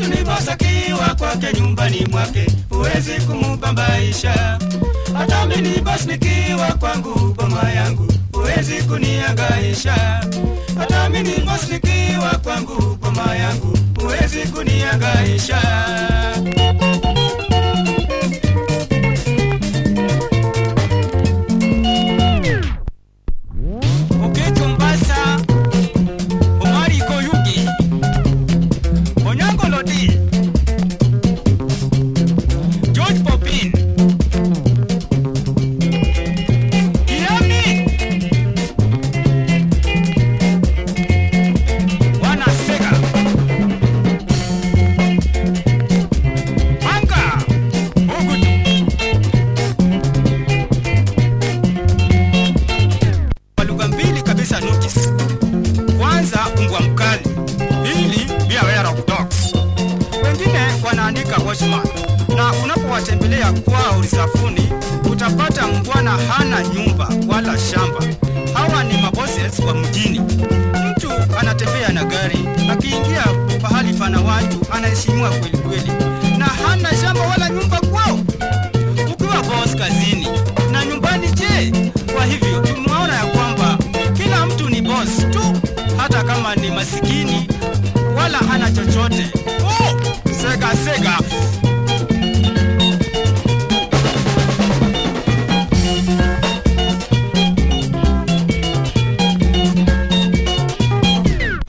Mtu ni boss akiwa kwake nyumbani mwake, huwezi kumubambaisha. Hata mimi ni boss nikiwa kwangu boma yangu, huwezi kuniangaisha. Hata mimi ni boss nikiwa kwangu boma yangu, huwezi kuniangaisha. Okecho Mbasa, Omari Koyugi, Onyango Lodi, George Popin, Kiami, Wana Sega, Anga, Ogutu. kwa lugha mbili kabisa notice. Kwanza mbwa mkali, pili be aware of dogs. Wengine wanaandika watchman, na unapowatembelea kwao risafuni utapata mbwana hana nyumba wala shamba. Hawa ni mabosses wa mjini. Mtu anatembea na gari, akiingia pahali pana watu anaheshimiwa kweli kweli, na hana shamba wala nyumba kwao ukiwa boss kazini na nyumbani je kwa hivyo tumeona ya kwamba kila mtu ni boss tu hata kama ni masikini wala hana chochote